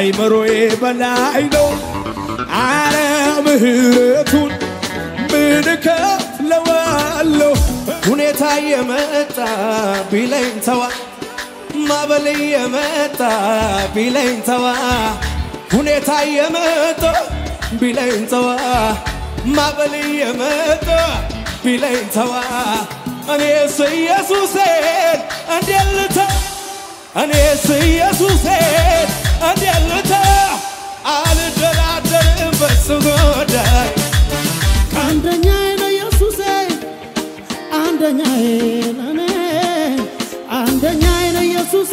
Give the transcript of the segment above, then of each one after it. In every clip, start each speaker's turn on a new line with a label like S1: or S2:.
S1: ከአይምሮዬ በላይ ነው። አረ ምህረቱን ምን እከፍለዋለሁ? ሁኔታ የመጣ ቢለኝ ተዋ ማበል የመጣ ቢለኝ ተዋ ሁኔታ የመጣ ቢለኝ ተዋ ማበል የመጣ ቢለኝ ተዋ እኔስ ኢየሱሴን እንዴት ልተው እኔስ ኢየሱሴን እንዴት ልተው አልደራደርም በሱ ጉዳይ
S2: አንደኛዬ ነው ኢየሱሴ አንደኛዬ ለኔ አንደኛዬ ነው ኢየሱሴ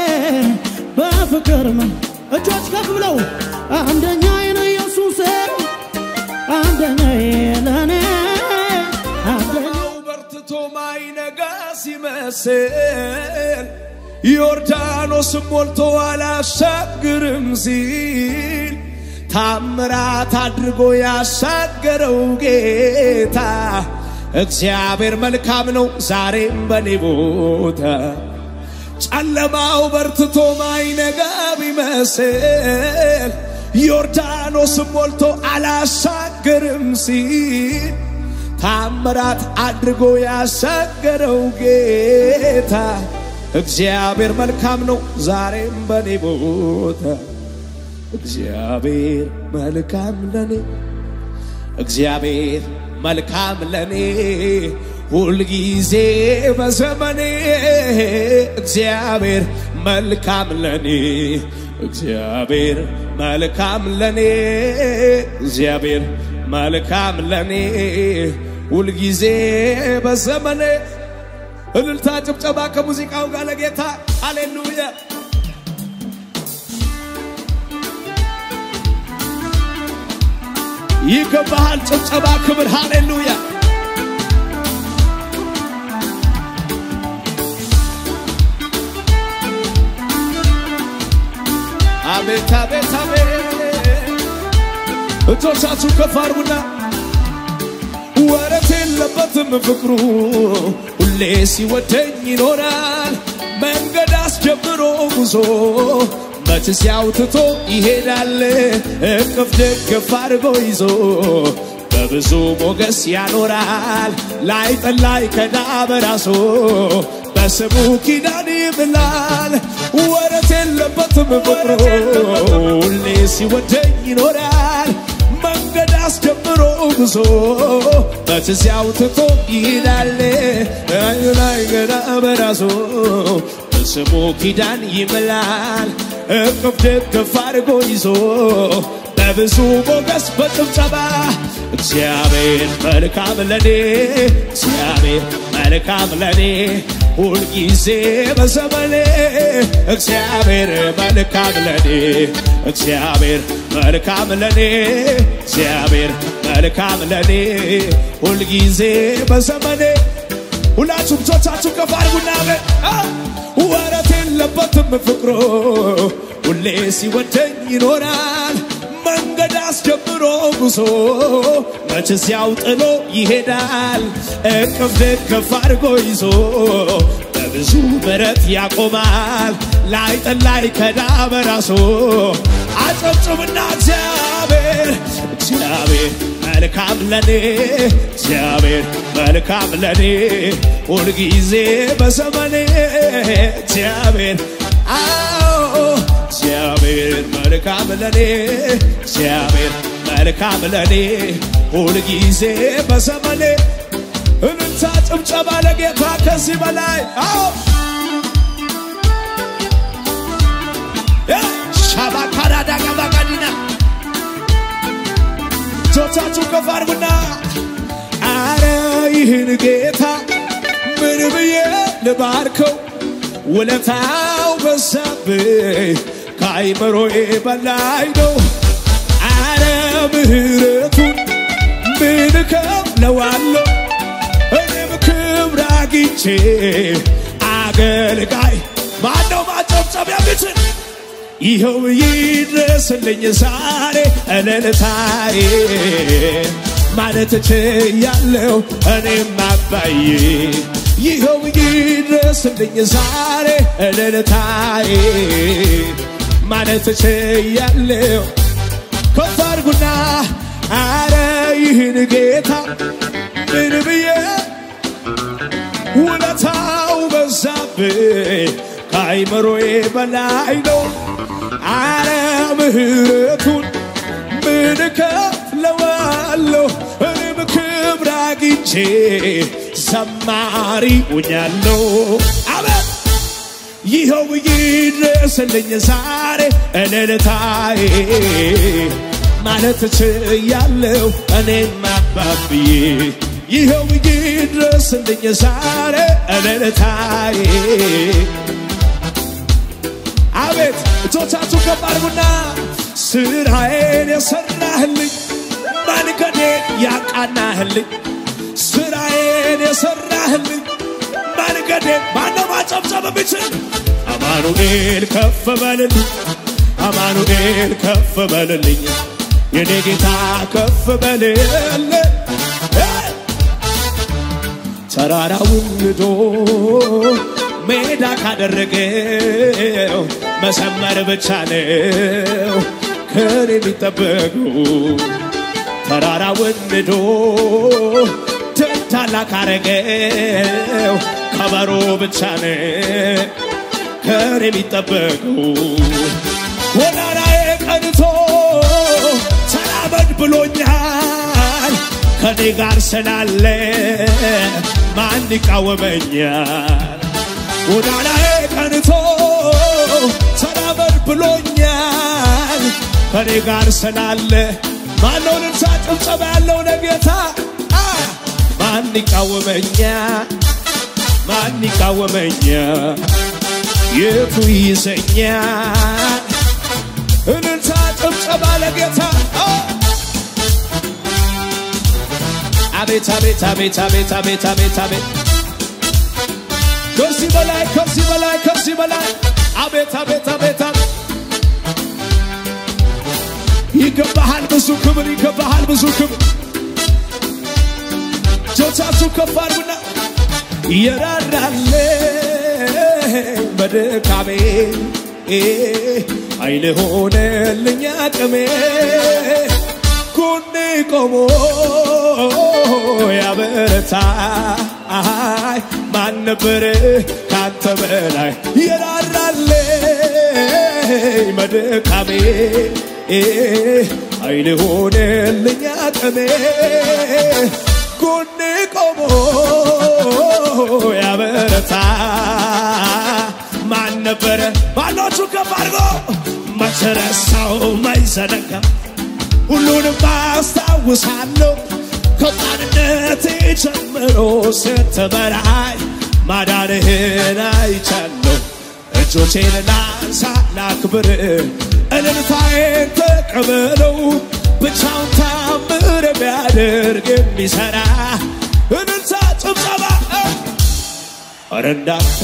S2: በፍቅር ምን እጆች ከፍ ብለው አንደኛዬ ነው ኢየሱሴ አንደኛዬ ለኔ አንደኛዬ
S1: በርትቶ ማይነጋ ሲመስል ዮርዳኖስም ሞልቶ አላሻግርም ሲል ታምራት አድርጎ ያሻገረው ጌታ እግዚአብሔር መልካም ነው ዛሬም በኔ ቦታ ጨለማው በርትቶ ማይነጋ ቢመስል ዮርዳኖስም ሞልቶ አላሻገርም ሲል ታምራት አድርጎ ያሻገረው ጌታ እግዚአብሔር መልካም ነው ዛሬም በኔ ቦታ እግዚአብሔር መልካም ለኔ እግዚአብሔር መልካም ለኔ ሁልጊዜ በዘመኔ እግዚአብሔር መልካም ለኔ እግዚአብሔር መልካም ለኔ እግዚአብሔር መልካም ለኔ ሁልጊዜ በዘመኔ እልልታ ጭብጨባ ከሙዚቃው ጋር ለጌታ ሃሌሉያ ይገባሃል ጭብጨባ ክብር ሃሌሉያ አቤት አቤት አቤት እጆቻችሁ ከፍ አድርጉና ወረት የለበትም ፍቅሩ ሁሌ ሲወደኝ ይኖራል መንገድ አስጀምሮ ጉዞ መች ሲያውትቶ ይሄዳል እቅፍ ደግፍ አድርጎ ይዞ በብዙ ሞገስ ያኖራል ላይ ጠላይ ከዳ በራሶ በስሙ ኪዳን ይምላል ወረት የለበትም ፍቅሩ ሁሌ ሲወደኝ ይኖራል መንገድ አስጀምሮ ጉዞ በትዚያው ትቶ ይሄዳል ላይ ገና በራሱ በስሙ ኪዳን ይምላል እቅፍ ደግፍ አድርጎ ይዞ በብዙ ሞገስ በጭብጨባ እግዚአብሔር መልካም ለኔ እግዚአብሔር መልካም ለኔ ሁልጊዜ በዘመኔ እግዚአብሔር መልካም ለኔ እግዚአብሔር መልካም ለኔ እግዚአብሔር መልካም ለኔ ሁልጊዜ በዘመኔ ሁላችሁም እጆቻችሁ ከፍ አድርጉና ወረት የለበትም ፍቅሮ ሁሌ ሲወደኝ ይኖራል መንገድ አስጀምሮ ጉዞ መች ሲያው ጥሎ ይሄዳል እቅፍ ድግፍ አድርጎ ይዞ በብዙ ምረት ያቆማል ላይ ጠላይ ከዳ በራሶ አጨብጭብና እግዚአብሔር እግዚአብሔር መልካም ለኔ እግዚአብሔር መልካም ለኔ ሁልጊዜ በዘመኔ እግዚአብሔር አዎ እግዚአብሔር መልካም ለኔ እግዚአብሔር መልካም ለኔ ሁልጊዜ በዘመኔ እልልታ ጭብጨባ ለጌታ ከዚህ በላይ አዎ ሻባካራዳ ቀባቃዲና እጆቻችሁ ከፍ አድርጉና አረ ይህን ጌታ ምን ብዬ ልባርከው ውለታው በዛብኝ ከአይምሮዬ በላይ ነው። አረ ምህረቱን ምን እከፍለዋለሁ? እኔም ክብር አግኝቼ አገልጋይ ማነው ማጨብጨብ የሚችል ይኸው ይድረስልኝ ዛሬ እልልታዬ ማለት ችያለሁ እኔም አባዬ ይኸው ይድረስልኝ ዛሬ እልልታዬ ማለት ችያለው ከፍ አድርጉና አረ ይህን ጌታ ምን ብዬ ውለታው በዛብኝ ከአይምሮዬ በላይ ነው። አረ ምሕረቱን ምን እከፍለዋለሁ? እኔም ክብር አግኝቼ ዘማሪ ሆኛለሁ። አሜን ይኸው ይድረስልኝ ዛሬ እልልታዬ ማለት ችያለሁ እኔም አባብዬ ይኸው ይድረስልኝ ዛሬ እልልታዬ አቤት እጆቻችሁ ከፍ አድርጉና ስራዬን የሰራህልኝ መንገዴን ያቃናህልኝ ስራዬን የሰራህልኝ መንገዴን ማነው ማጨብጨብ የሚችል አማኑኤል ከፍ በልልኝ አማኑኤል ከፍ በልልኝ የኔ ጌታ ከፍ በልልኝ ተራራውን ንዶ ሜዳ ካደረገው መሰመር ብቻ ነው ከኔ የሚጠበቀው ተራራውን ንዶ ትንታላ ካረገው ከበሮ ብቻ ነው ከኔ የሚጠበቀው ወዳራዬ ቀንቶ ተራመድ ብሎኛል ከኔ ጋር ስላለ ማን ይቃወመኛል? ጎዳናዬ ቀንቶ ተራመድ ብሎኛል ከኔ ጋር ስላለ ማነው ልንሳ ጭብጨባ ያለው ለጌታ አ! ማን ይቃወመኛል? ማን ይቃወመኛል? የቱ ይዘኛል? እልልታ ጭብጨባ ለጌታ አ! አቤት አቤት አቤት አቤት አቤት አቤት አቤት ከዚህ በላይ ከዚህ በላይ ከዚህ በላይ አቤት አቤት አቤት አቤት ይገባሃል ብዙ ክብር ይገባሃል ብዙ ክብር እጆቻችሁ ከፍ አድርጉና የራራልኝ በድካሜ ኃይል ሆነልኝ አቅሜ ጎኔ ቆሞ ያበረታኝ ማን ነበር ካንተ በላይ የራራልኝ መድካሜ ኃይል ሆነልኝ አቅሜ ጎኔ ቆሞ ያበረታ ማን ነበረ ባሎቹ ከፍ አድርጎ መቸረሳው ማይዘነጋ ሁሉንም አስታውሳለሁ ከሕፃንነቴ ጀምሮ ስትመራኝ ማዳንህን አይቻለሁ። እጆቼን ላንሳ ላክብር፣ እልልታዬን ተቀበለው። ብቻውን ታምር የሚያደርግ የሚሠራ እልልታ ጭብጨባ ኧረ እንዳንተ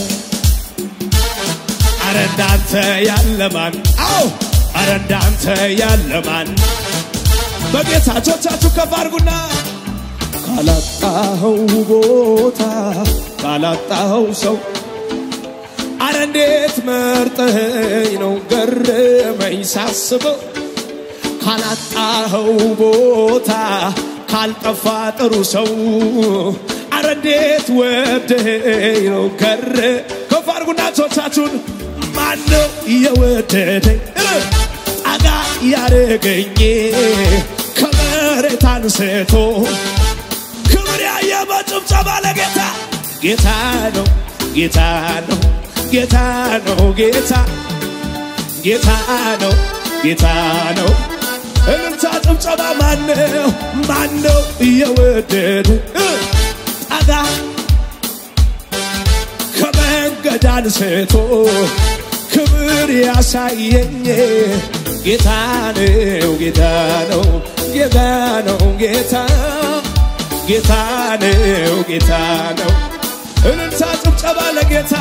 S1: ኧረ እንዳንተ ያለ ማን? አዎ ኧረ እንዳንተ ያለ ማን? በጌታ እጆቻችሁ ከፍ አድርጉና ካላጣኸው ቦታ ካላጣኸው ሰው አረ እንዴት መርጠኸኝ ነው ገረመኝ ሳስበው ካላጣኸው ቦታ ካልጠፋ ጥሩ ሰው አረ እንዴት ወደኸኝ ነው ገረ ከፍ አድርጉና እጆቻችሁን ማነው የወደደኝ ጠጋ ያረገኝ ከመሬት አንስቶ ክብር ያየ በጭብጨባ ለጌታ ጌታ ነው ጌታ ነው ጌታ ነው ጌታ ጌታ ነው ጌታ ነው እልልታ ጭብጨባ ማነው ማነው እየወደድ ጠጋ ከመንገድ አንስቶ ክብር ያሳየኝ ጌታ ነው ጌታ ነው ጌታ ነው ጌታ ጌታ ነው ጌታ ነው እልልታ ጭብጨባ ለጌታ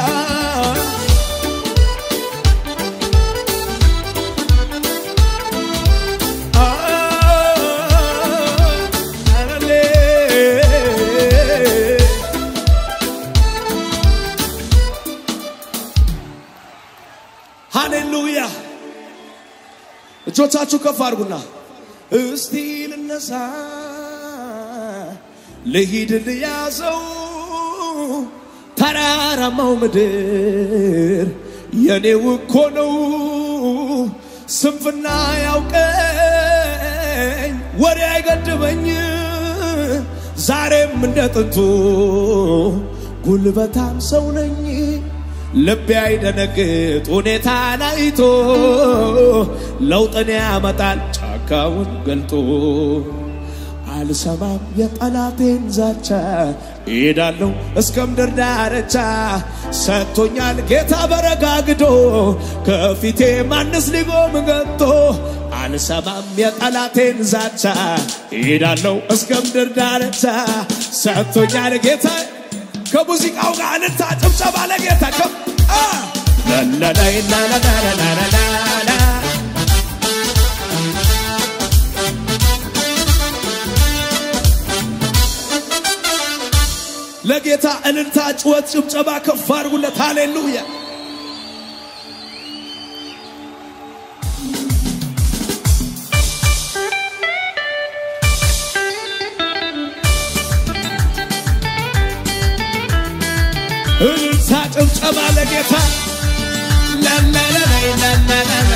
S1: ሃሌሉያ እጆቻችሁ ከፍ አድርጉና እስቲ ልነሳ ልሂድ ልያዘው ተራራማው ምድር የኔው እኮ ነው ስንፍና ያውቀኝ ወሬ አይገድበኝ ዛሬም እንደ ጥንቱ ጉልበታም ሰው ነኝ ልቤ አይደነግጥ ሁኔታን አይቶ ለውጥን ያመጣል ጫካውን ገልጦ አልሰማም የጠላቴን ዛቻ እሄዳለሁ እስከ ምድር ዳርቻ ሰጥቶኛል ጌታ በረጋግዶ ከፊቴ ማንስ ሊቆም ገጥቶ አልሰማም የጠላቴን ዛቻ እሄዳለሁ እስከ ምድር ዳርቻ ሰጥቶኛል ጌታ ከሙዚቃው ጋር እልልታ ጭብጨባ ለጌታ ከፍ ላላላይ ላላላላላላ ለጌታ እልልታ ጭወት ጭብጨባ ከፍ አድርጉለት ሃሌሉያ እልልታ ጭብጨባ ለጌታ ላላላላይ ላላላላ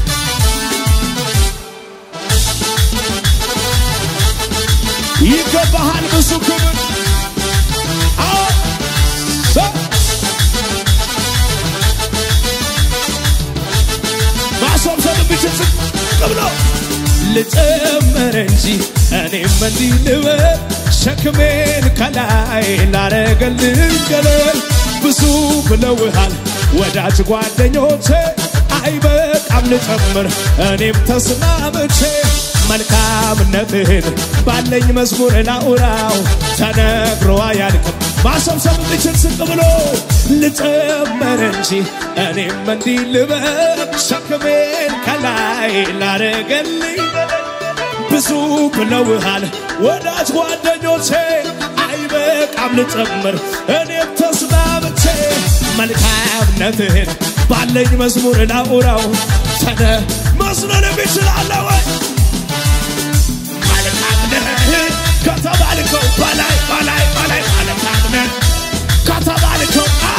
S1: ይገባሃል ብዙ ክብር አዎ ሰ- ማስወብሰብ ብችል ዝቅ ብሎ ልጨምር እንጂ እኔም እንዲህ ልበል ሸክሜን ከላይ ላረገልኝ ገለል ብዙ ብለውሃል ወዳጅ ጓደኞቼ አይበቃም ልጨምር እኔም ተስማምቼ መልካምነትህን ባለኝ መዝሙር ላውራው ተነግሮ አያልቅም ማሰብሰብ ብችል ስቅ ብሎ ልጨምር እንጂ እኔም እንዲህ ልበል ሸክሜን ከላይ ላረገልኝ ብዙ ብለውሃል ወዳጅ ጓደኞቼ አይበቃም ልጨምር እኔም ተስማምቼ መልካምነትህን ባለኝ መዝሙር ላውራው ተነ መስሎን ይችላለ ወይ መልካምነትህን ከተባልከው በላይ በላይ በላይ መልካምነት ከተባልከው አ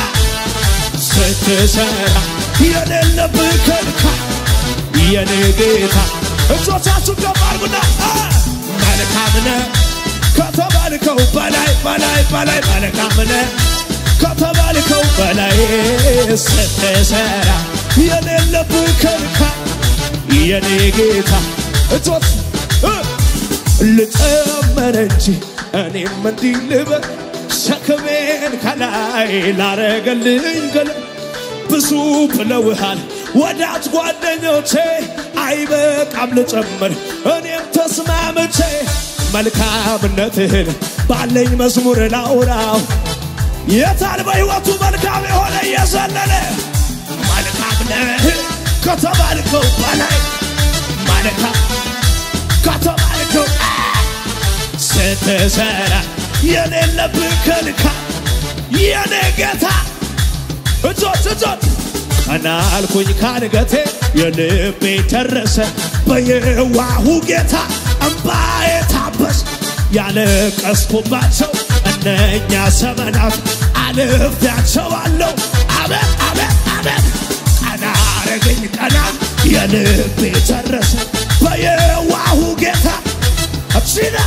S1: ስትሰራ የሌለብህ ከልካይ የኔ ጌታ እጆቻችሁን ከፍ አድርጉና አ መልካምነ ከተባልከው በላይ በላይ በላይ መልካምነ ከተባልከው በላይ ስትሰራ የሌለብህ ከልካይ የኔ ጌታ እጆች እ ልጨመር እንጂ እኔም እንዲህ ልበል ሸክሜን ከላይ ላረገልኝ ገለ ብዙ ብለውሃል ወዳጅ ጓደኞቼ አይበቃም ልጨምር እኔም ተስማምቼ መልካምነትህን ባለኝ መዝሙር ላውራው የታል በሕይወቱ መልካም የሆነ እየዘለለ መልካምነትህን ከተባልከው በላይ መልካም ከተባልከው ስትሰራ የሌለብህ ከልካይ የኔ ጌታ እጆች እጆች ቀና አልኩኝ ካንገቴ የልቤ ደረሰ በየዋሁ ጌታ እምባዬ ታበስ ያለቀስኩባቸው እነኛ ዘመናት አልፌያቸዋለሁ አቤት አቤት አቤት ቀና አረገኝ ቀና የልቤ ደረሰ በየዋሁ ጌታ አብሲና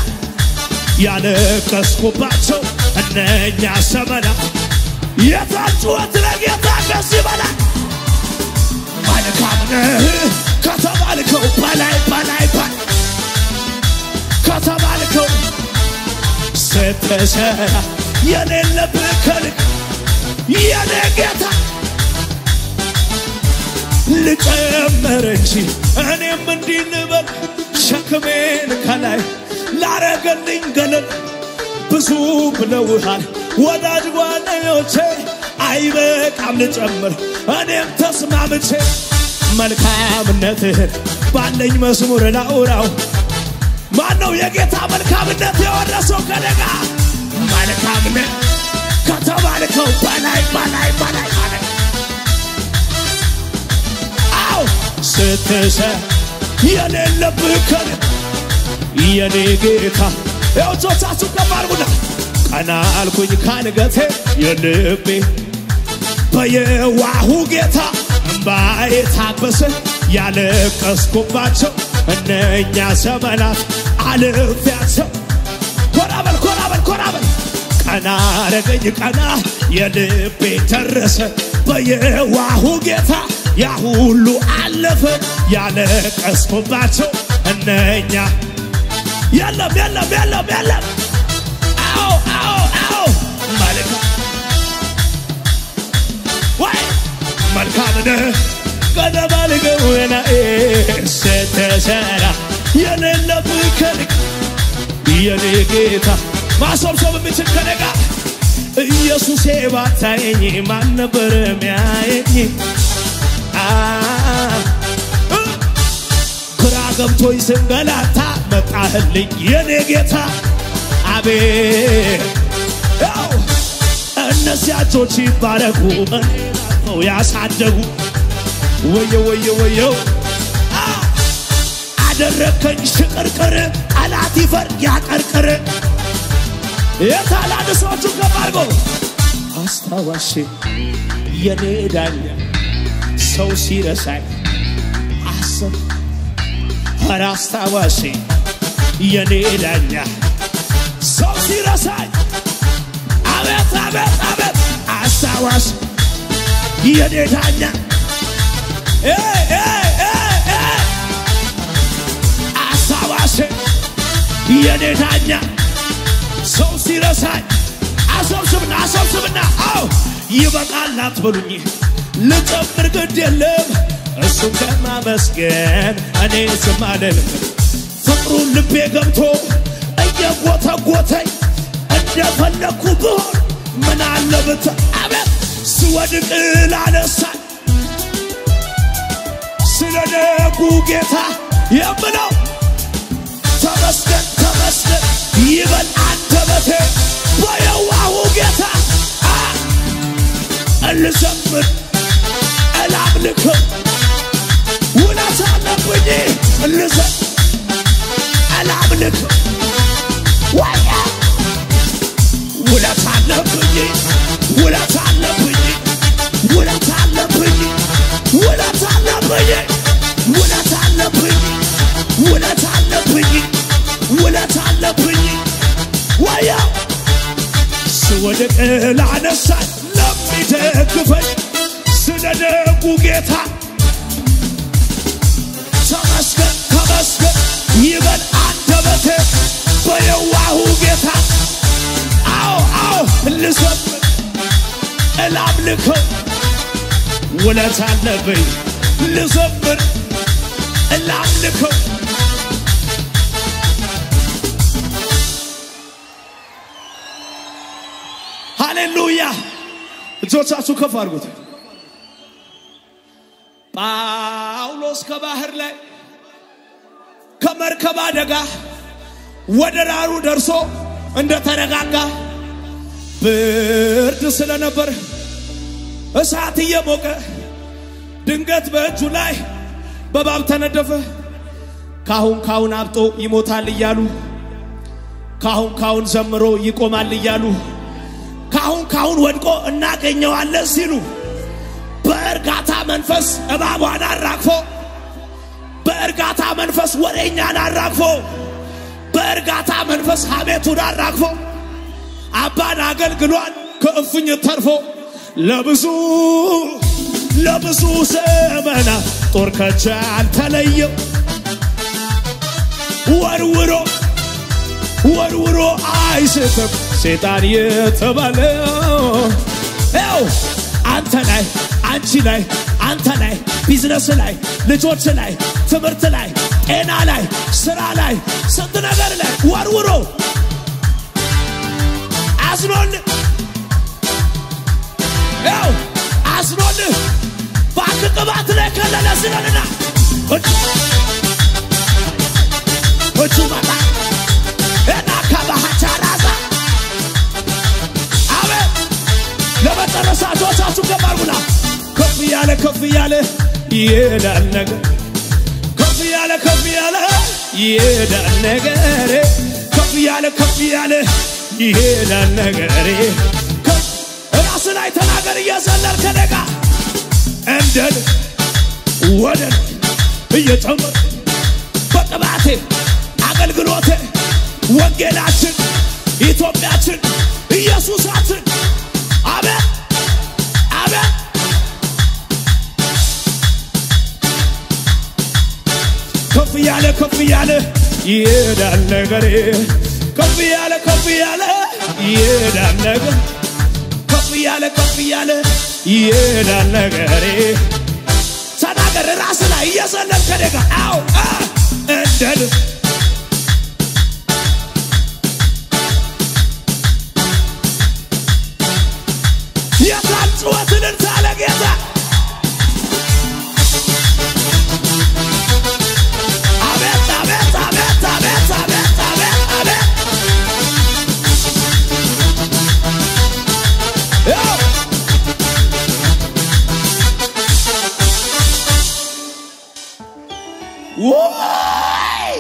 S1: ያለቀስኩባቸው እነኛ ዘመናት የታጩወት ለጌታ ከዚህ በላይ መልካም ነህ ከተባልከው በላይ በላይ በላይ ከተባልከው ስትሰራ የሌለብህ ከልክ የኔ ጌታ ልጨምር እንጂ እኔም እንዲህ ልበል ሸክሜን ከላይ ላረገልኝ ገለል ብዙ ብለውሃል ወዳጅ ጓደኞቼ አይበቃም ልጨምር እኔም ተስማምቼ መልካምነትህን ባለኝ መዝሙር ላውራው ማነው የጌታ መልካምነት የወረሰው ከደጋ መልካምነት ከተባልከው በላይ በላይ በላይ በላይ አው ስትሰ የሌለብህ ከኔ የኔ ጌታ ያው እጆቻችሁ ከፍ አድርጉና ቀና አልኩኝ ካንገቴ የልቤ በየዋሁ ጌታ እምባዬ ታበሰ ያለቀስኩባቸው እነኛ ዘመናት አልፌያቸው ኮራ በል ኮራ በል ኮራ በል ቀና አረገኝ ቀና የልቤ ደረሰ በየዋሁ ጌታ ያ ሁሉ አለፈ ያለቀስኩባቸው እነኛ የለም የለም የለም የለም አዎ አዎ አዎ መልካም ወይ መልካም ነህ ቀደባልገው ናኤ ስትሰራ የሌለብህ ከልክ የኔ ጌታ ማሰብሰብ የምችል ከኔ ጋር ኢየሱሴ ባታየኝ ማን ነበር ሚያየኝ? አ እ ግራ ገብቶኝ ስንገላታ መጣህልኝ የኔ ጌታ አቤት ያው እነዚያ እጆች ይባረኩ እኔን አቅፈው ያሳደጉ ወየው ወየው ወየው አ አደረከኝ ሽቅርቅር ጠላት ይፈር ያቀርቅር የታላድ ሰዎቹ ከፍ አድርጎ አስታዋሽ የኔ ዳኛ ሰው ሲረሳኝ አሰብ ኧረ አስታዋሽ የኔ ዳኛ ሰው ሲረሳኝ አቤት አቤት አቤት አስታዋሽ የኔ ዳኛ ኤ ኤ ኤ ኤ አስታዋሽ የኔ ዳኛ ሰው ሲረሳኝ አሰብስብና አሰብስብና አው ይበቃል አትበሉኝ ልጨምር ግድ የለም እሱን ከማመስገን እኔ ዝም አልልም ፍቅሩን ልቤ ገብቶ እየጎተጎተኝ እንደፈለግኩ ብሆን ምን አለ ብት አቤት ስወድቅ ላነሳኝ ስለ ደጉ ጌታ የምለው ተመስገን ተመስገን ይበል አንደበቴ በየዋሁ ጌታ አ እልዘምር እላምልክም ውለት አለብኝ እልዘ እላምልክም ወያ ውለት አለብኝ ውለት አለብኝ ውለት አለብኝ ውለት አለብኝ ውለት አለብኝ ውለት አለብኝ ውለት አለብኝ ወያ ስወድቅ ላነሳኝ ለሚደግፈኝ ስለ ደጉ ጌታ ተመስገን ተመስገን ይበል አንደበቴ በየዋሁ ጌታ አዎ አዎ ልዘምር እላምልከው ውለት አለብኝ ልዘምር እላምልከው ሃሌሉያ እጆቻችሁ ከፍ አድርጉት ጳውሎስ ከባህር ላይ ከመርከብ አደጋ ወደ ዳሩ ደርሶ እንደተረጋጋ ብርድ ስለነበር እሳት እየሞቀ ድንገት በእጁ ላይ በባብ ተነደፈ። ካሁን ካሁን አብጦ ይሞታል እያሉ ካሁን ካሁን ዘምሮ ይቆማል እያሉ ካሁን ካሁን ወድቆ እናገኘዋለን ሲሉ በእርጋታ መንፈስ እባቧን አራግፎ በእርጋታ መንፈስ ወሬኛን አራግፎ በእርጋታ መንፈስ ሐሜቱን አራግፎ አባን አገልግሏል ከእፍኝ ተርፎ ለብዙ ለብዙ ዘመናት ጦር ከእጁ አልተለየው ወርውሮ ወርውሮ አይስትም ሴጣን የተባለው ው አንተ ላይ አንቺ ላይ አንተ ላይ ቢዝነስ ላይ ልጆች ላይ ትምህርት ላይ ጤና ላይ ስራ ላይ ስንት ነገር ላይ ወርውሮ አዝኖልህ ው አዝኖልህ ባክ ቅባት ላይ ከለለ ስለንና እጁ መጣ እና ከባህቻ ራዛ አቤት ለመጨረሻ እጆቻችሁ ከፍ አድርጉና ከፍ እያለ ከፍ እያለ ይሄዳል ነገር ከፍ እያለ ከፍ ይሄዳል ነገሬ ከፍ ያለ ከፍ ያለ ይሄዳል ነገሬ ከፍ ራስ ላይ ተናገር እየዘለል ከደጋ እንደን ወደን እየጨመር በቅባቴ አገልግሎቴ ወንጌላችን ኢትዮጵያችን ኢየሱሳችን አሜን አሜን ከፍ ያለ ከፍ ያለ ይሄዳል ነገሬ ከፍ ያለ ከፍ ያለ ይሄዳል ነገር ከፍ ያለ ከፍ ያለ ይሄዳል ነገሬ ተናገር ራስ ላይ እየዘለል ከደጋ አው እንደን የታል ጩኸትን ታለ ጌታ አቤት አቤት አቤት አቤት አቤት አቤት አቤት ያው ወይ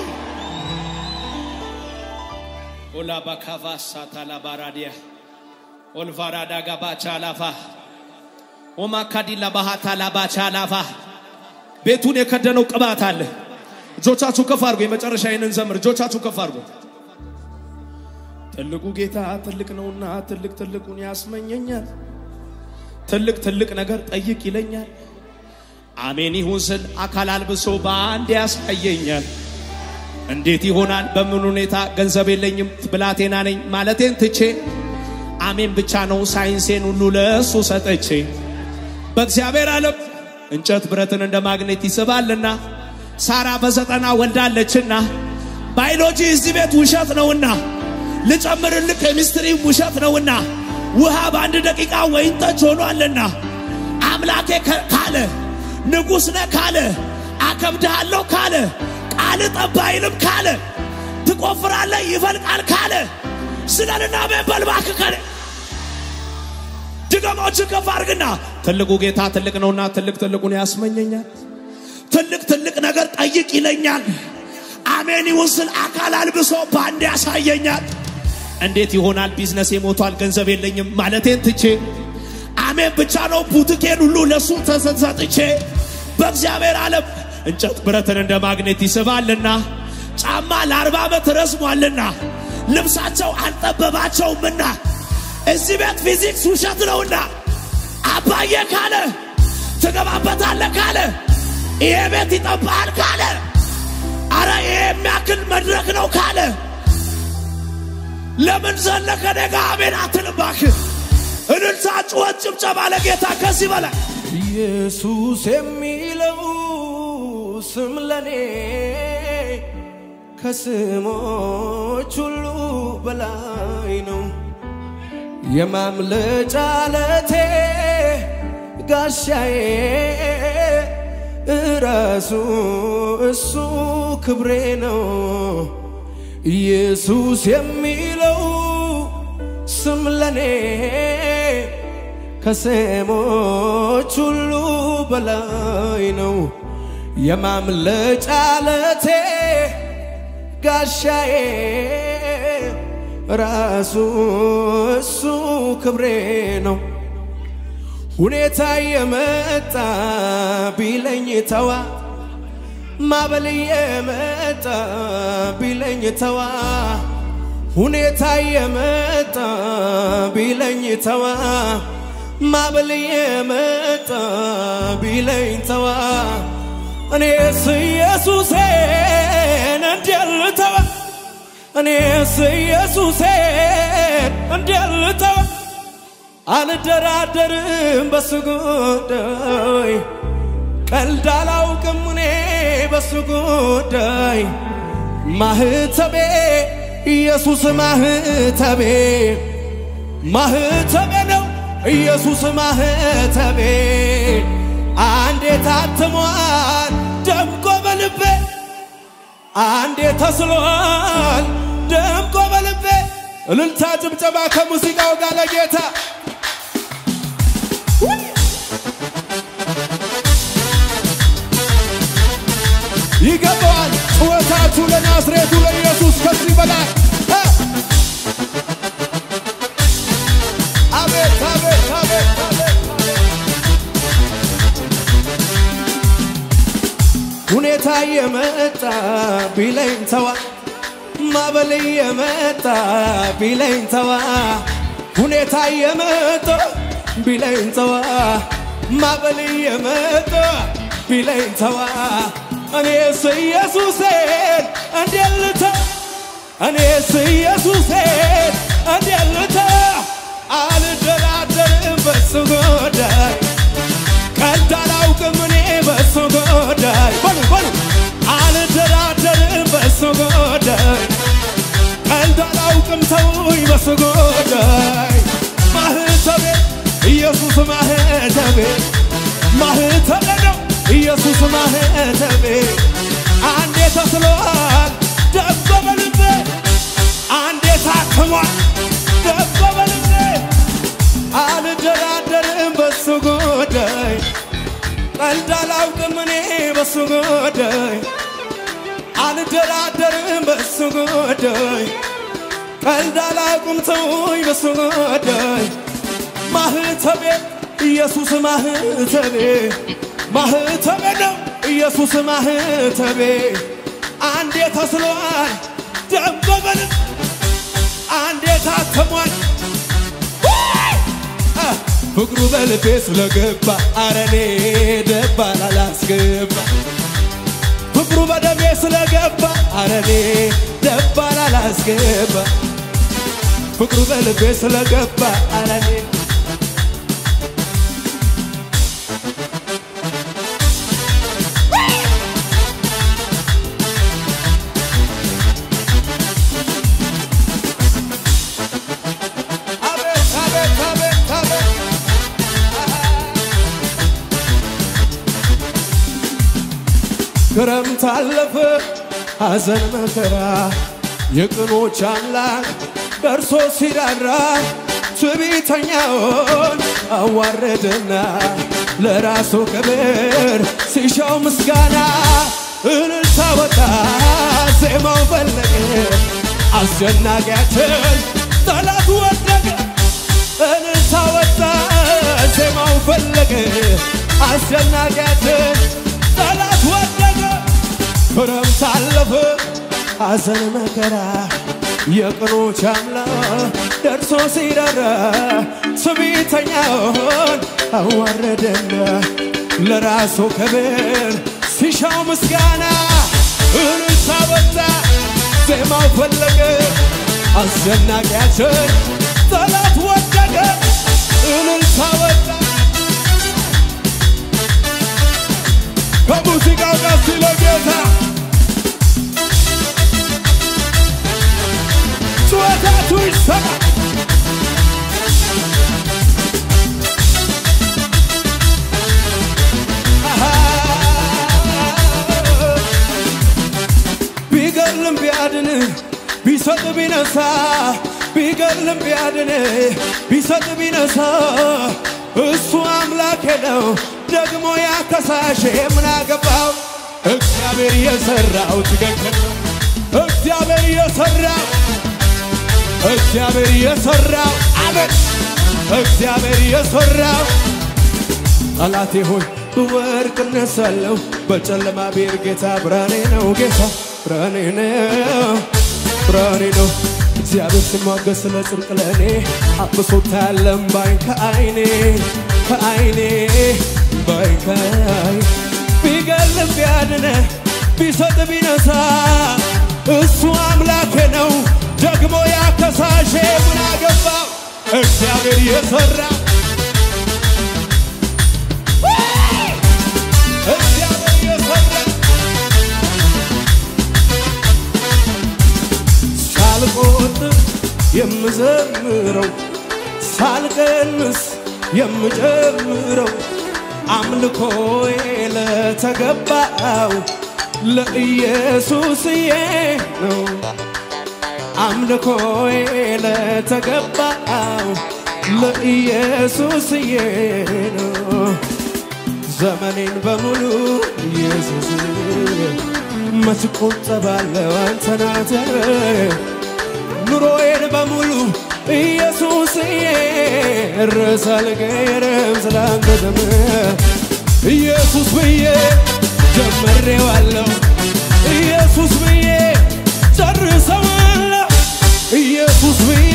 S1: ኦላባካቫ ሳታላ ባራዲያ ኦልቫራዳ ጋባቻ ላፋ ኦማካዲላ ባሃታ ላባቻ ላፋ ቤቱን የከደነው ቅባት አለ። እጆቻችሁ ከፍ አድርጎ የመጨረሻ ይህንን ዘምር። እጆቻችሁ ከፍ አድርጎ ትልቁ ጌታ ትልቅ ነውና ትልቅ ትልቁን ያስመኘኛል። ትልቅ ትልቅ ነገር ጠይቅ ይለኛል። አሜን ይሁን ስል አካል አልብሶ በአንድ ያሳየኛል። እንዴት ይሆናል? በምን ሁኔታ? ገንዘብ የለኝም ብላቴና ነኝ ማለቴን ትቼ አሜን ብቻ ነው ሳይንሴን ሁሉ ለእሱ ሰጠቼ በእግዚአብሔር ዓለም እንጨት ብረትን እንደ ማግኔት ይስባልና ሳራ በዘጠና ወልዳለችና ባዮሎጂ እዚህ ቤት ውሸት ነውና ልጨምርልህ ኬሚስትሪ ውሸት ነውና ውሃ በአንድ ደቂቃ ወይን ጠጅ ሆኗልና አምላኬ ከ- ካለ ንጉሥ ነህ ካለ አከብድሃለሁ ካለ ቃል ጠባይንም ካለ ትቆፍራለህ ይፈልቃል ካለ ስለንና በልባክ ካለ ድገሞችን ከፍ አድርግና ትልቁ ጌታ ትልቅ ነውና ትልቅ ትልቁን ያስመኘኛል። ትልቅ ትልቅ ነገር ጠይቅ ይለኛል። አሜን ይሁን ስል አካል አልብሶ በአንድ ያሳየኛል። እንዴት ይሆናል? ቢዝነስ ሞቷል፣ ገንዘብ የለኝም ማለቴን ትቼ አሜን ብቻ ነው ቡትኬን ሁሉ ለሱ ተሰጥቼ በእግዚአብሔር ዓለም እንጨት ብረትን እንደ ማግኔት ይስባልና ጫማ ለአርባ ዓመት ረዝሟልና ልብሳቸው አልጠበባቸውምና እዚህ ቤት ፊዚክስ ውሸት ነውና አባዬ ካለ ትገባበታለህ ካለ ይሄ ቤት ይጠባሃል ካለ አረ ይሄ የሚያክል መድረክ ነው ካለ ለምን ዘለከ ደጋ አሜን አትልባክህ እልልታ፣ ጩኸት፣ ጭብጨባ ለጌታ ከዚህ በላይ
S3: ኢየሱስ የሚለው ስም ለኔ ከስሞች ሁሉ በላይ ነው። የማምለጫ ዓለቴ ጋሻዬ እራሱ እሱ ክብሬ ነው። ኢየሱስ የሚለው ስም ለኔ ከስሞች ሁሉ በላይ ነው። የማምለጫ ዓለቴ ጋሻዬ ራሱ እሱ ክብሬ ነው። ሁኔታ የመጣ ቢለኝ ተዋ ማበል የመጣ ቢለኝ ተዋ ሁኔታ የመጣ ቢለኝ ተዋ ማበል የመጣ ቢለኝ ተዋ እኔስ ኢየሱሴን እንዲያልተዋ እኔስ ኢየሱሴን እንዲያልተዋ አልደራደርም በሱ ጉዳይ ቀልድ አላውቅም እኔ በሱ ጉዳይ ማህተቤ ኢየሱስ ማህተቤ ማህተቤ ነው ኢየሱስ ማህተቤ አንዴ ታትሟል ደምቆ በልቤ አንዴ ተስሏል ደምቆ በልቤ እልልታ ጭብጨባ ከሙዚቃው ጋር ለጌታ ይገባዋል ጩኸታችሁ ለና ለናዝሬቱ ለኢየሱስ ከዚህ በላይ እ! አቤት አቤት አቤት አቤት ሁኔታ የመጣ ቢለኝ ተዋ ማበል የመጣ ቢለኝ ተዋ ሁኔታ የመጣ ቢለኝ ተዋ ማበል የመጣ ቢለኝ ተዋ እኔስ ኢየሱሴን እንዴት ልተው እኔስ ኢየሱሴን እንዴት ልተው አልደራደርም በሱ ጉዳይ ቀልድ አላውቅም እኔ በሱ ጉዳይ በሉ በሉ አልደራደርም በሱ ጉዳይ ቀልድ አላውቅም ተውኝ በሱ ጉዳይ ማህተቤ ኢየሱስ ማህተቤ ማህተቤ ነው ኢየሱስ ማህተቤ አንዴ ተስሏል ደበ በልቤ አንዴ ታክሟል ደበ በልቤ አልደራደርም በሱ ጉዳይ ቀልድ አላውቅም እኔ በሱ ጉዳይ አልደራደርም በሱ ጉዳይ ቀልድ አላውቅም ተውኝ በሱ ጉዳይ ማህተቤ ኢየሱስ ማህተቤ ማህተቤ ነው ኢየሱስ ማህተቤ አንዴ ተስሏል ደበበል አንዴ ታተሟል ፍቅሩ በልቤ ስለገባ አረኔ ደባል አላስገባ ፍቅሩ በደሜ ስለገባ አረኔ ደባል አላስገባ ፍቅሩ በልቤ ስለገባ አረኔ አቤት አቤት አቤት አቤት ክረምት አለፈ ሐዘን መከራ የቅኖች አምላክ ደርሶ ሲራራ ትዕቢተኛውን አዋረደና ለራሱ ክብር ሲሻው ምስጋና እልልታ ወጣ ዜማው ፈለቀ አስደናቂያችን ጠላት ወደቀ እልልታ ወጣ ዜማው ፈለቀ አስደናቂያችን ጠላት ወደቀ ክረምት አለፈ ሐዘን መከራ የቅኖች አምላክ ደርሶ ሲራራ ትዕቢተኛውን አዋረደና ለራሱ ክብር ሲሻው ምስጋና እልልታ ወጣ ዜማው ፈለቀ አስደናቂያችን ጠላት ወደቀ እልልታ ወጣ ከሙዚቃው ጋር ሲለ ጌታ ጩኸታቱ ይሰማ ቢገድልም ቢያድን ቢሰጥ ቢነሳ ቢገድልም ቢያድን ቢሰጥ ቢነሳ እሱ አምላኬ ነው ደግሞ ያከሳሽ ምን አገባው እግዚአብሔር የሰራው ትክክል ነው እግዚአብሔር የሰራው እግዚአብሔር የሰራው አቤት እግዚአብሔር የሰራው ጠላቴ ሆይ ብወድቅ እነሳለሁ በጨለማ ቤር ጌታ ብርሃኔ ነው ጌታ ብርሃኔ ነው ብርሃኔ ነው እግዚአብሔር ሲሟገስ ስለ ጽድቅ ለእኔ አብሶታ ያለም ባይን ከአይኔ ከአይኔ ባይን ከአይኔ ቢገልም ቢያድነ ቢሰጥ ቢነሳ እሱ አምላኬ ነው ደግሞ ያከሳሼ ምን አገባው እግዚአብሔር የሰራ እግዚአብሔር የሰራ ሳልቆጥር የምዘምረው ሳልቀንስ የምጨምረው አምልኮዬ ለተገባው ለኢየሱስዬ ነው። አምልኮዬ ለተገባው ለኢየሱስዬ ነው። ዘመኔን በሙሉ ኢየሱስ መች ቆጠባለሁ አንተን አተር ኑሮዬን በሙሉ ኢየሱስዬ ርዕስ አልቀይርም ስላንተ ዘመን ኢየሱስ ብዬ ጀምሬዋለሁ ኢየሱስ ብዬ ጨርሰዋለሁ ኢየሱስ ብዬ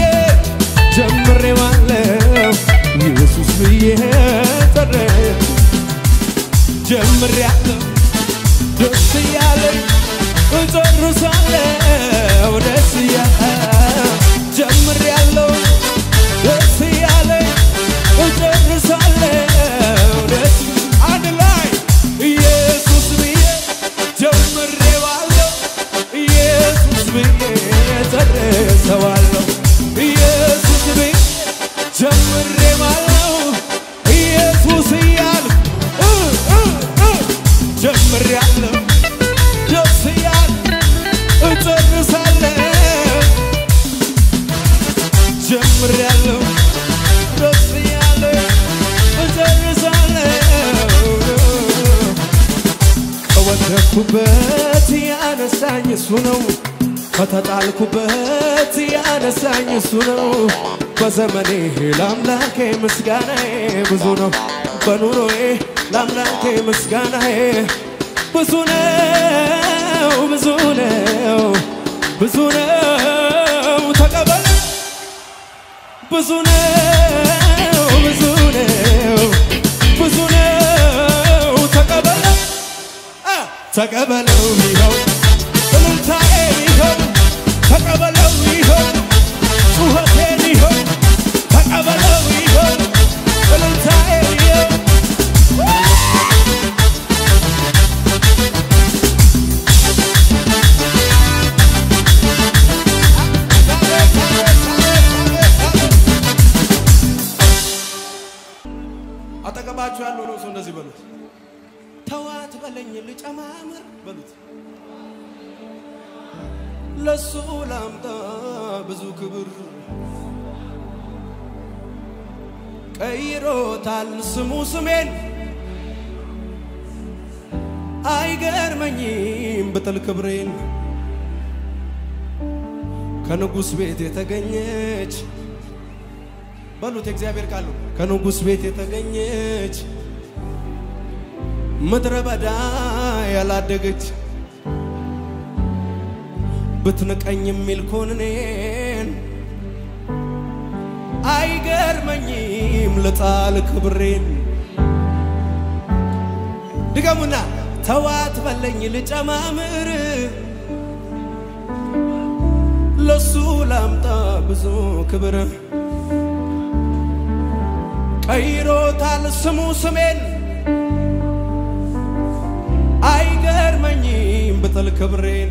S3: ጀምሬዋለሁ ኢየሱስ ብዬ ጨር ጀምሬያለሁ ደስ እያለኝ እጨርሳለሁ ደስ እያለኝ ጀምሬያለሁ ደስ እያለኝ እጨርሳለሁ ደስ አንድ ላይ ኢየሱስ ብዬ ጀምሬዋለሁ ኢየሱስ ብዬ ጨርሰዋለሁ ኢየሱስ ብዬ ጀምሬዋለሁ ኢየሱስ እያልኩ እ እ እ ጀምሬያለሁ ደስ እያለኝ እጨርሳለሁ ጀምሬያለሁ ደስ እያለኝ እጨርሳለሁ ከወደኩበት ያነሳኝ እሱ ነው። ከተጣልኩበት ያነሳኝ እሱ ነው። በዘመኔ ለአምላኬ ምስጋናዬ ብዙ ነው። በኑሮዬ ለአምላኬ ምስጋናዬ ብዙ ነው፣ ብዙ ነው፣ ብዙ ነው። ተቀበል ብዙ ነው፣ ብዙ ነው፣ ብዙ ነው። ተቀበል አ፣ ተቀበለው ይኸው እልልታዬ ይኸው ተቀበለው ይኸው ጩኸቴን ይኸው ተቀበለው ይኸው እልልታዬ ይኸው አጠገባችሁ ያለው ነው ሰው እንደዚህ በሉት ተዋት በለኝ ልጨማምር በሉት ለሱ ላምጣ ብዙ ክብር ቀይሮታል ስሙ ስሜን አይገርመኝም ብጥል ክብሬን ከንጉሥ ቤት የተገኘች በሉት የእግዚአብሔር ቃሉ ከንጉሥ ቤት የተገኘች ምድረ በዳ ያላደገች ብትንቀኝ የሚል ኮንኔን አይገርመኝም ልጣል ክብሬን ድገሙና ተዋት በለኝ ልጨማምር ለሱ ላምጣ ብዙ ክብር ቀይሮታል ስሙ ስሜን አይገርመኝም ብጥል ክብሬን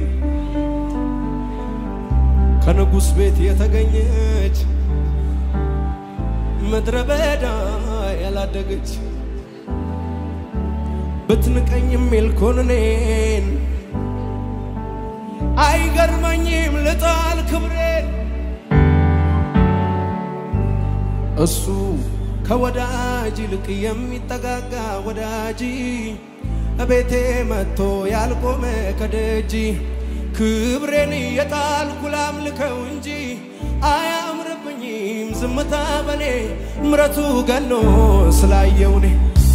S3: ከንጉሥ ቤት የተገኘች ምድረ በዳ ያላደገች ብትንቀኝ የሚል ኮንኔን አይገርመኝም ልጣል ክብሬን እሱ ከወዳጅ ይልቅ የሚጠጋጋ ወዳጅ እቤቴ መጥቶ ያልቆመ ከደጅ ክብሬን የጣልኩ ላምልከው እንጂ አያምርብኝም ዝምታ በኔ ምረቱ ገኖ ስላየውኔ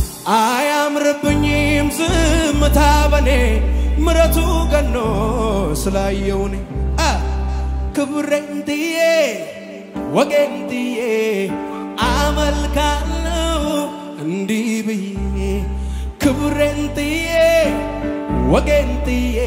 S3: አያምርብኝም ዝምታ በኔ ምረቱ ገኖ ስላየውኔ አ ክብሬን ጥዬ ወጌን ጥዬ አመልካለው እንዲህ ብዬ ክብሬን ጥዬ ወጌን ጥዬ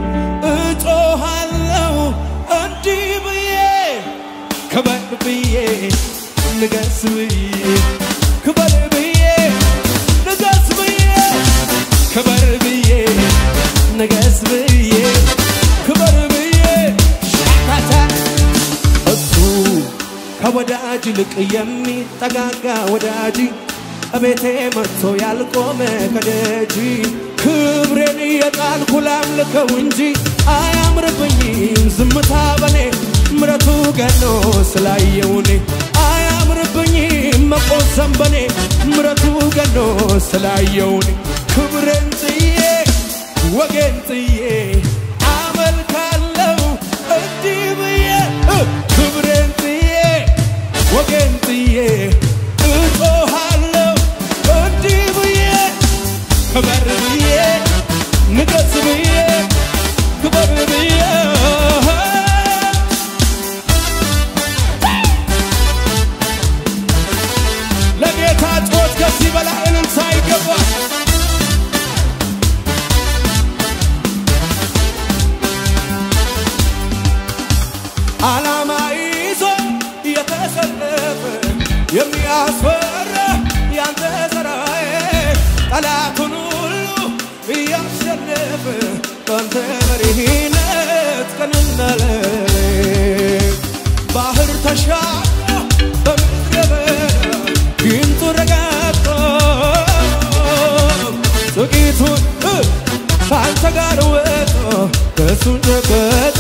S3: እጮሃለው እንዲህ ብዬ ክበር ብዬ ንገስ ብዬ ክበር ብዬ ንገስ ብዬ ክበር ብዬ ንገስ ብዬ ክበር ብዬ ሻታታ እሱ ከወዳጅ ይልቅ የሚጠጋጋ ወዳጅ እቤቴ መጥቶ ያልቆመ ከደጅ ክብሬን የጣልኩ ላምልከው እንጂ አያምርብኝም ዝምታ በኔ ምረቱ ገኖ ስላየውኔ አያምርብኝም መቆሰም በኔ ምረቱ ገኖ ስላየውኔ ክብሬን ጥዬ ወጌን ጥዬ ወገን ጥዬ እጮሃለሁ እንዲህ ብዬ ክበር ብዬ ንገስ ብዬ ክበር ብዬ ለጌታ ጮት ከዚህ በላይ እልልታ ይገባል። ዓላማ ይዞ የተሰለፈ የሚያስፈራ ያንተ ሥራዬ ጠላቱን ሁሉ እያሸነፈ በአንተ መሪነት ቀንና ሌሊት ባህር ተሻግሮ በምድረ በዳ ጊንጡ ረጋግጦ ጥቂቱን እ ከአንተ ጋር ወጥቶ ከእሱን ጨበጠ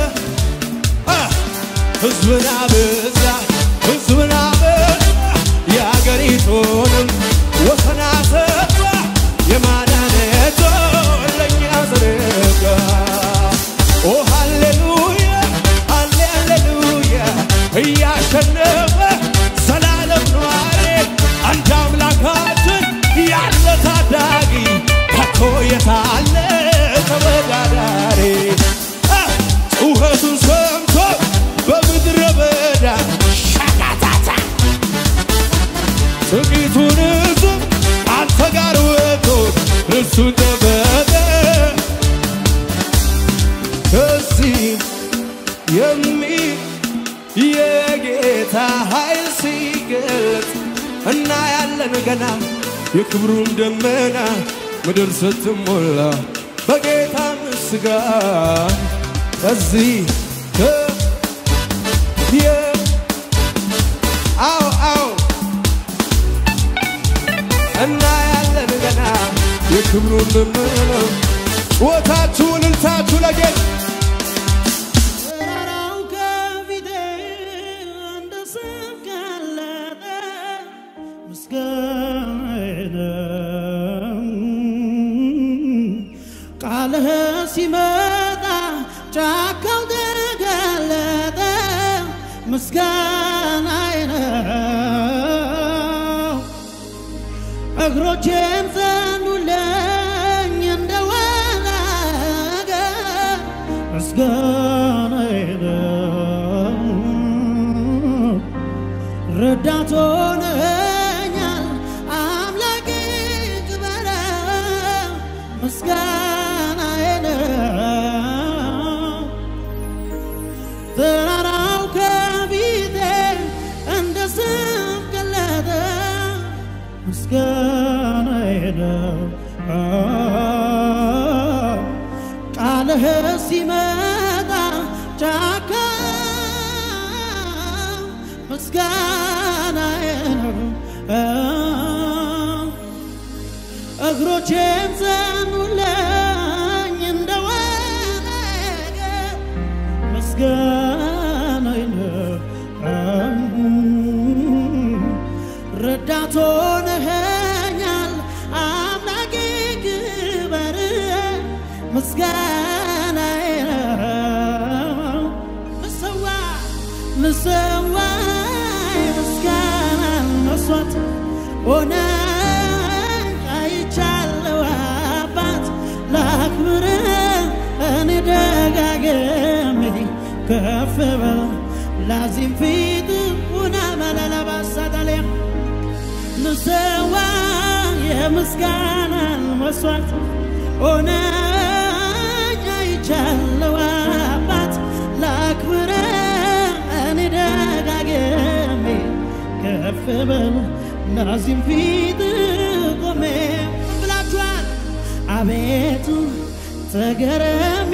S3: ህዝብን አበዛ ህዝብን አበዛ የአገሪቱንም ወሰን አሰፋ የማዳነቶ ለእኛ ዘረጋ ኦ ሃሌሉያ ሃሌ ሃሌሉያ እያሸነፈ ዘላለም ነዋሪ አንድ አምላካችን ያለ ታዳጊ ከቶ የታለ ተወዳዳሪ አ፣ ጩኸቱን ሰምቶ በምድረ በዳ ሻጋታታ ጥቂቱን ሕዝብ አንተ ጋር ወጥቶ እሱን ጠበቀ ከዚህ የሚ የጌታ ኃይል ሲገለጥ እና ያለን ገና የክብሩን ደመና ምድር ስትሞላ በጌታ ምስጋና ከዚህ ከ የ አዎ አዎ እና ያለን ገና የክብሩን ደመና ጩኸታችሁ እልልታችሁ ለጌታ
S2: ተራራው ከፊቴ እንደ ሰም ቀለጠ፣ ምስጋናዬ ነው። ቃልህ ሲመጣ ጫካው ተገለጠ፣ ምስጋናዬ ነው። እግሮቼም ጸኑልኝ እንደ ወናገ ምስጋናዬ ነው። ረዳት ሆነኛል አምላኬ ክበረ ምስጋናዬ ነው። ተራራው ከፊቴ እንደ ሰም ቀለጠ፣ ምስጋናዬ ነው። ቃልህ ሲመጣ ጫካ ምስጋናዬ ነው። እግሮቼም ጸኑልኝ እንደ ወነገ ምስጋናዬ ነው። ረዳት ሆነኸኛል አምላኬ ክበር ምስጋናዬ ነው። ልሰዋ ልሰዋ ምስጋና መስዋዕት ሆነ አይቻለው አባት ላክብር እኔ ደጋግሜ ከፍ በል ላዚም ፊት ሁና መለለባሳዳልያ ልሰዋ የምስጋናን መስዋዕት ሆነኝ አይቻለው አባት ላክብረ እኔ ደጋግሜ ከፍ በል ናዚም ፊት ቆሜ ብላችኋል አቤቱ ተገረም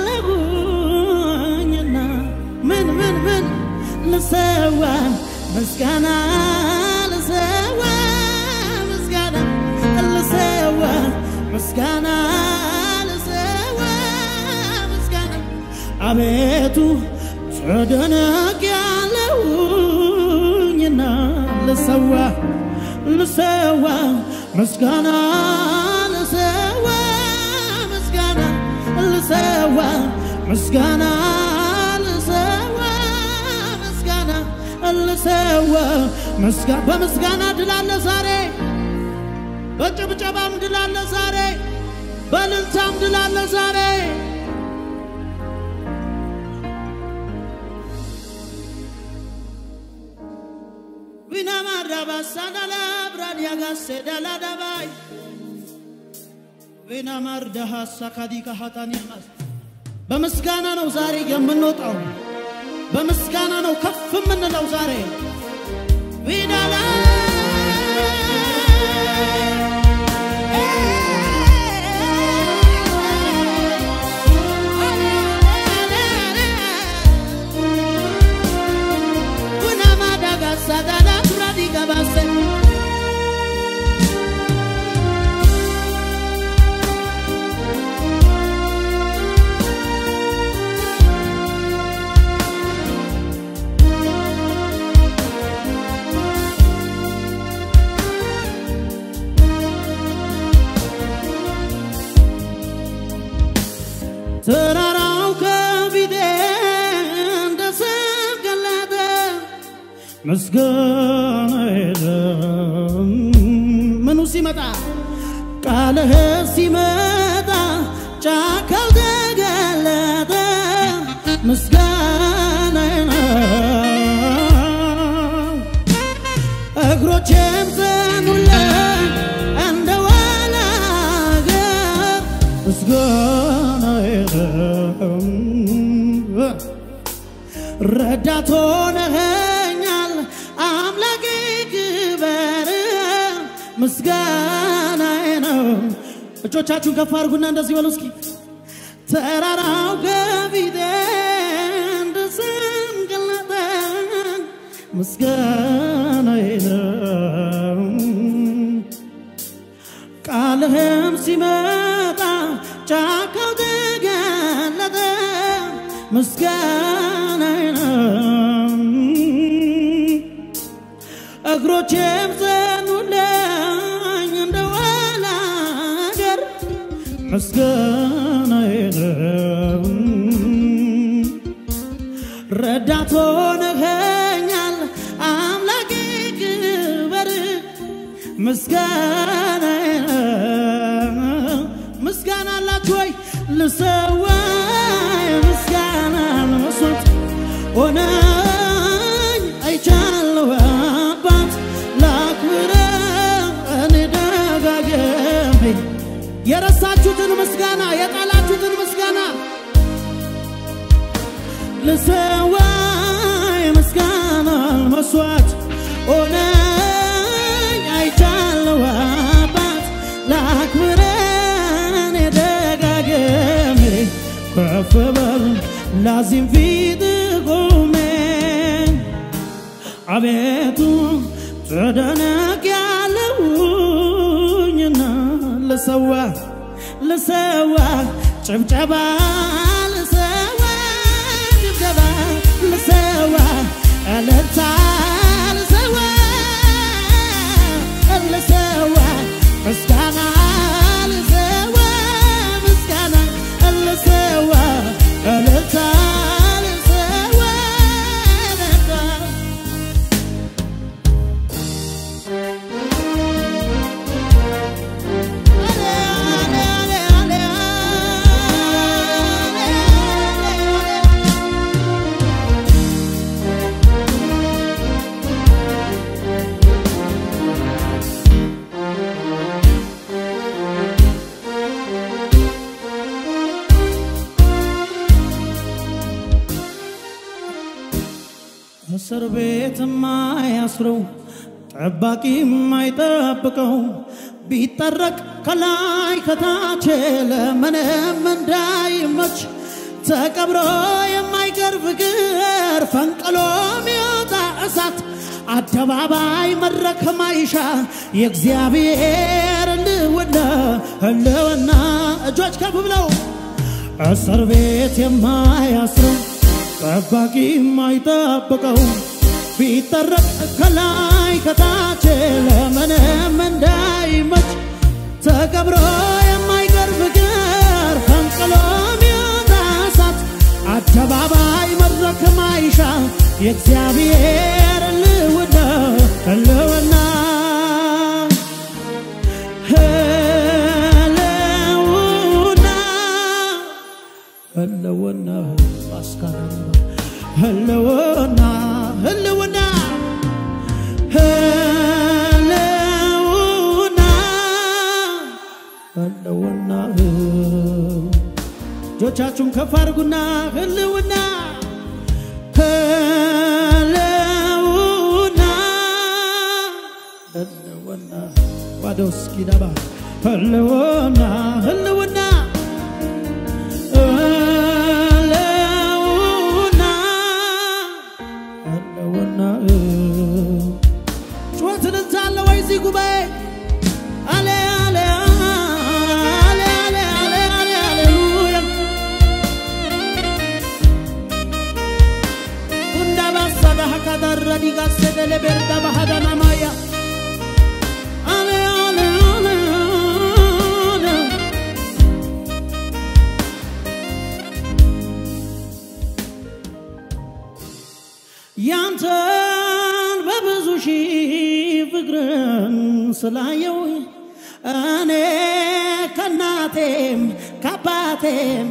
S2: ያለሁኝና ምን ምን ምን ልሰዋ ምስጋና ልሰዋ ምስጋና ልሰዋ ምስጋና ልሰዋ ምስጋና አቤቱ ተደነቅ ያለሁኝና ልሰዋ ልሰዋ ምስጋና ልሰዋ ምስጋና ልሰዋ ምስጋና ልሰዋ ምስጋና ልሰዋ ምስጋ- በምስጋና ድል አለ ዛሬ፣ በጭብጨባም ድል አለ ዛሬ፣ በእልልታም ድል አለ ዛሬ። ቪናማራባሳዳላ ብራዲያጋሴዳላዳባይ ቪናማርዳሃሳ ካዲካ ሀጣኒያማስ በምስጋና ነው ዛሬ የምንወጣው። በምስጋና ነው ከፍ የምንለው ዛሬ ቪዳላ Sadala Bradiga Basse ተራራው ከፊቴ እንደ ሰም ገለጠ፣ ምስጋና የለም ምኑ ሲመጣ ቃልህ ሲመጣ ጫካው ተገለጠ፣ ምስጋና ነው እግሮቼም ዘኑለት እንደ ዋላ አገር ምስጋና የለም ረዳት ሆነኸኛል አምላኬ ክበር ምስጋናዬ ነው። እጆቻችሁን ከፍ አድርጉና እንደዚህ በሉ እስኪ ተራራው ከፊቴ እንደ ሰም ገለጠ ምስጋናዬ ነው። ቃልህም ሲመጣ ጫካው ተገለጠ ምስጋናዬ ነው። እግሮቼም ዘኑልኝ እንደ ዋላ አገር ምስጋናዬ ነው። ረዳት ሆነኸኛል አምላኬ ክበር ምስጋና ምስጋና አላችሁ ወይ? ልሰዋ ምስጋና መስዋዕት ሆነኝ አይቻለሁ አባት ላክብረ እኔ ደጋግሜ የረሳችሁትን ምስጋና የጣላችሁትን ምስጋና ልሰዋ ምስጋና መስዋዕት ሆነኝ አይቻለሁ አባት ላክብረን ደጋግሜ ከፍ በል ላዚም ፊት ቆሜ አቤቱ ተደነቅ ያለውኝና ልሰዋ ልሰዋ ጭብጨባ ልሰዋ ጭብጨባ ልሰዋ እልልታ ልሰዋ ልሰዋ ምስጋና ልሰዋ ምስጋና ልሰዋ እልልታ ልሰዋ እልልታ እስር ቤት የማያስረው ጠባቂ የማይጠብቀው ቢጠረቅ ከላይ ከታች ለምንም እንዳይመች ተቀብሮ የማይቀር ፍቅር ፈንቅሎ የሚወጣ እሳት አደባባይ መድረክ ማይሻ የእግዚአብሔር ህልውና ህልውና እጆች ከፍ ብለው እስር ቤት የማያስረው ጠባቂ የማይጠብቀው ቢጠረቅ ከላይ ከታች ለምንም እንዳይመች ተቀብሮ የማይቀር ፍቅር ፈንቅሎ የሚወጣ እሳት አደባባይ መድረክ ማይሻ የእግዚአብሔር ህልውና ህልውና ህልውና ማስካና ህልውና ህልውና ህልውና ህልውና እጆቻችሁን ከፍ አድርጉና ህልውና ህልውና ህልውና ዋዶስ ኪዳባ ህልውና ህልውና ህልውና ህልውና ጩኸት እልልታ አለ ወይ እዚህ ጉባኤ? አለ አለ አለ አለ አለ አለ ሃሌሉያ Unda basada hakadarra digasedele berda bahadana maya. Ale ale ale ale. ያንተን በብዙ ሺህ ፍቅርን ስላየው እኔ ከናቴም ከአባቴም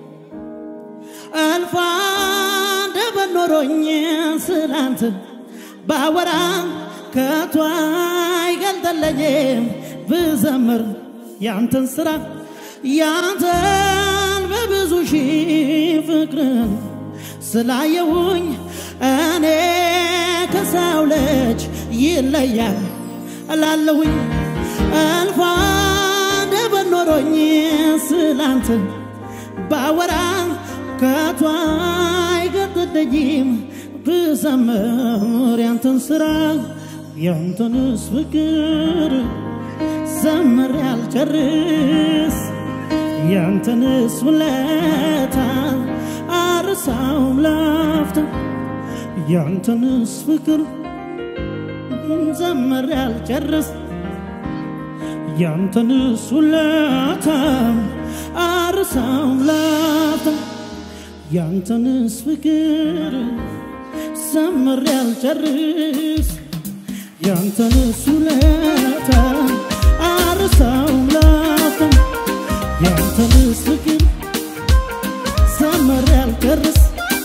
S2: አልፋ እንደበን ኖሮኝ ስላንተ ባወራ ከቶ አይገልጠለኝም ብዘምር ያንተን ስራ ያንተን በብዙ ሺህ ፍቅርን ስላየውኝ እኔ ከሰው ልጅ ይለያል እላለሁኝ አልፋ እንደበን ኖሮኝ ስላንተ ባወራ ከቶ አይገድደኝም ብዘምር ያንተን ስራ ያንተንስ ፍቅር ዘምር ያልጨርስ ያንተንስ ውለታ አርሳውም ላፍታ ያንተንስ ፍቅር ዘምር ያልጨርስ ያንተንስ ውለታ አርሳውም ላፍታ ያንተንስ ፍቅር ዘምር ያልጨርስ ያንተንስ ውለታ አርሳውም ላፍታ ያንተንስ ፍቅር ዘምር ያልጨርስ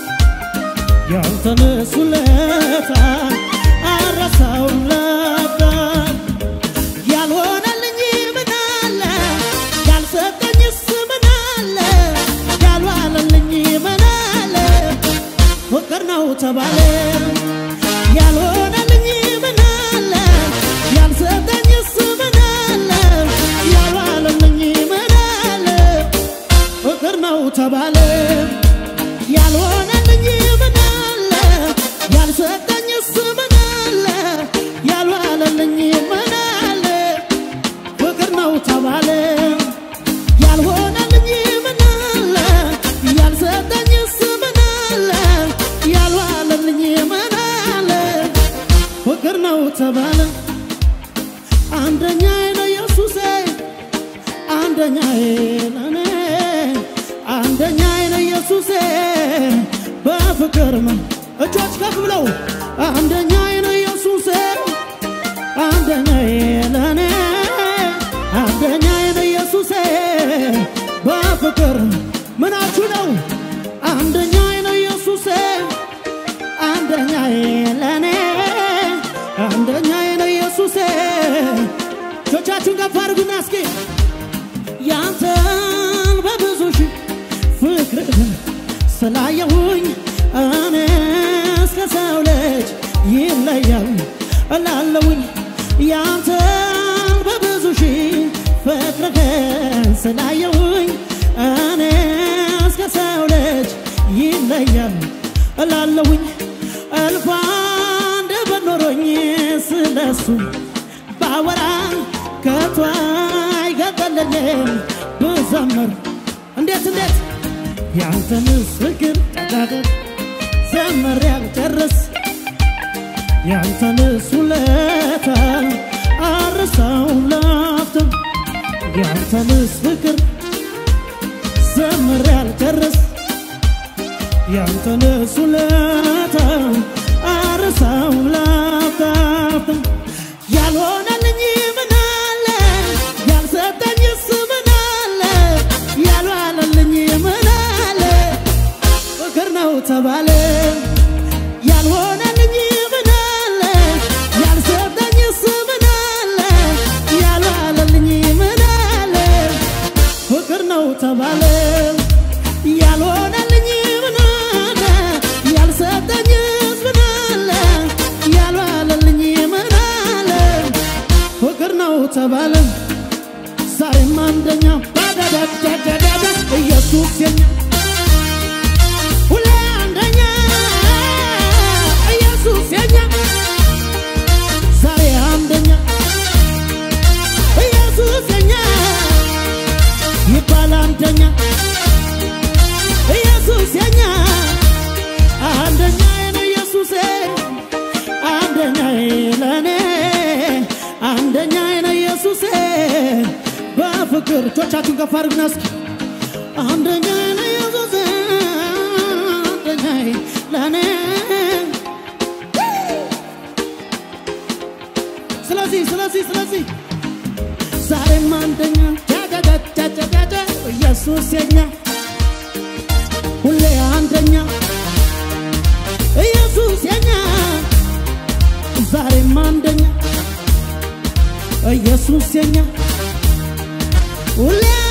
S2: ያንተንስ ውለታ አረሳውም ላፍታ ያልሆነልኝ ምን አለ ያልሰጠኝስ ምን አለ ያልዋለልኝ ምን አለ ፍቅር ነው ተባለ ያልሆነልኝ ምን አለ ያልሰጠኝስ ምን አለ ያልዋለልኝ ምን አለ ፍቅር ነው ተባለ ያልሆነልኝ ምን አለ ያልሰጠኝስ ምን አለ ያልዋለልኝ ምን አለ ፍቅር ነው ተባለ ያልሆነልኝ ምን አለ ያልሰጠኝስ ምን አለ ያልዋለልኝ ምን አለ ፍቅር ነው ተባለ አንደኛዬ ነው ኢየሱሴ አንደኛዬ ለኔ አንደኛዬ ነው ኢየሱሴ በፍቅር ምን እጆች ከፍ ብለው አንደኛዬ ነው ኢየሱሴ አንደኛዬ ለኔ አንደኛዬ ነው ኢየሱሴ በፍቅር ምናችሁ ነው አንደኛዬ ነው ኢየሱሴ አንደኛዬ ለኔ አንደኛዬ ነው ኢየሱሴ እጆቻችሁን ከፍ አድርጉና እስኪ ያንተን በብዙ ሺህ ፍቅርህን ስላየሁኝ እኔ እስከ ሰው ልጅ ይለያል እላለሁኝ ያንተን በብዙ ሺህ ፍቅርህን ስላየሁኝ እኔ እስከ ሰው ልጅ ይለያል እላለሁኝ እልፍ አንድ በኖሮኝ ስለሱ ባወራ ከቶ አይገጠለኝም ብዘምር እንዴት እንዴት ያንተንስ ፍቅር ጠቃቀቅ ዘምር ያልጨርስ ያንተንስ ውለታ አርሳው ላፍታ ያንተንስ ፍቅር ዘምር ያልጨርስ ያንተንስ ውለታ አርሳው ላፍታ ተባለ ዛሬም አንደኛ ዳዳዳዳዳዳ ኢየሱስ የኛ ሁሌ አንደኛ ኢየሱስ የኛ ዛሬ አንደኛ ኢየሱስ የኛ ይባል አንደኛ ኢየሱስ የኛ አንደኛ ነው ኢየሱሴ አንደኛ ለኔ አንደኛ ነው ኢየሱሴ በፍቅር እጆቻችሁን ከፍ አድርጉና እስኪ አንደኛ ነው ኢየሱሴ አንደኛ ለኔ ስለዚህ ስለዚህ ስለዚህ ዛሬም አንደኛ ጃጃጃጃጃጃ ኢየሱስ የኛ ሁሌ አንደኛ ኢየሱስ የኛ ዛሬም አንደኛ ኢየሱስ የኛ ሁሌ